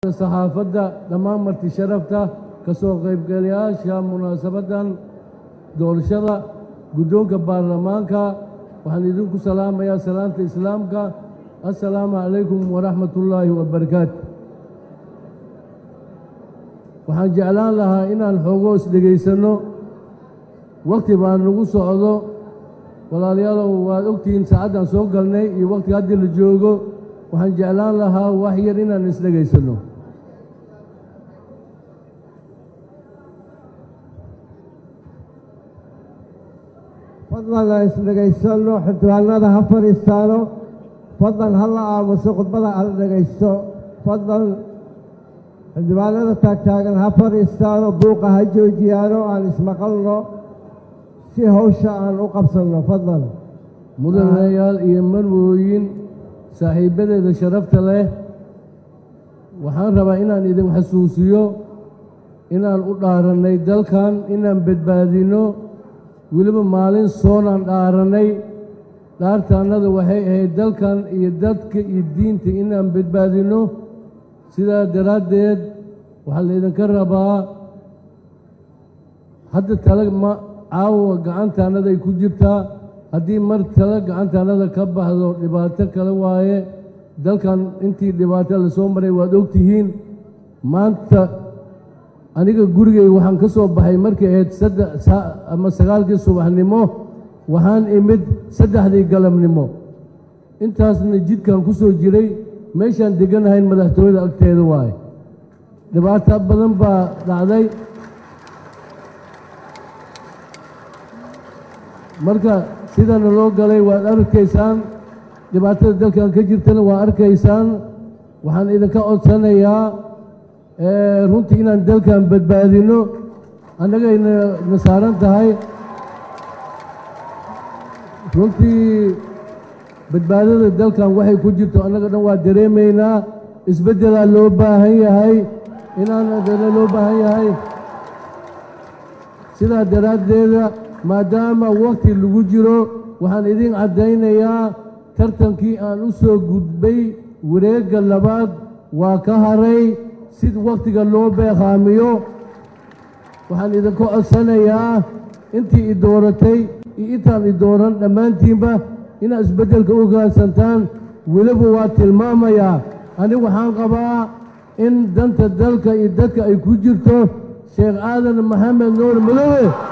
bahda saxaafadda dhammaan marti sharafta ka soo qaybgalayaasha munaasabaddan doorashada guddoonka baarlamaanka waxaan idinku salaamayaa salaanta islaamka assalaamu calaykum waraxmatullaahi wabarakaatu waxaan jeclaan lahaa inaan xoogo is dhegaysanno wakhti baa nagu socdo walaalayaalow waad ogtihiin saacaddan soo galnay iyo wakhtiga haddii la joogo waxaan jeclaan lahaa wax yar inaan is dhegaysanno fadlan aan isdhegaysanno xildhibaanada ha fadhiistaano fadlan ha la aamuso khudbada hala dhegaysto fadlan xildhibaanada taagtaagan ha fadhiistaano buuqa ha joojiyaano aan ismaqalno si hawsha aan u qabsanno fadlan mudanayaal iyo marwooyin saaxiibbadeeda sharafta leh waxaan rabaa inaan idin xasuusiyo inaan u dhaarannay dalkan inaan badbaadinno weliba maalin soonaan dhaarannay dhaartaannada waxay ahayd dalkan iyo dadka iyo diinta inaan badbaadinno sidaa daraaddeed waxaa laydinka rabaa hadda tala ma caawa gacantaannaday ku jirtaa haddii mar tala gacantaannada ka baxdo dhibaato kale waaye dalkan intii dhibaato la soo maray waad ogtihiin maanta aniga gurigay waxaan ka soo baxay markay ahayd saddex ama sagaalkii subaxnimo waxaan imid saddexdii galabnimo intaasna jidkan ku soo jiray meeshaan degganahayn madaxtooyada agteeda waaye dhibaato badan baa dhacday marka sidana loo galay waad arkaysaan dhibaatada dalkan ka jirtana waa arkaysaan waxaan idinka codsanayaa runtii inaan dalkan badbaadinno annagayna na saaran tahay runtii badbaadada dalkan waxay ku jirto annaga dhan waa dareemaynaa isbeddelaa loo baahan yahay inaan loo baahan yahay sidaa daraaddeeda maadaama wakhti lagu jiro waxaan idin caddaynayaa tartankii aan u soo gudbay wareegga labaad waa ka haray si wakhtiga loo beeqaamiyo waxaan idinka codsanayaa intii i dooratay iyo intaan i dooran dhammaantiinba inaad isbeddelka u gaadsantaan weliba waa tilmaamayaa anigu waxaan qabaa in danta dalka iyo dadka ay ku jirto sheekh aadan maxamed nuur madoobe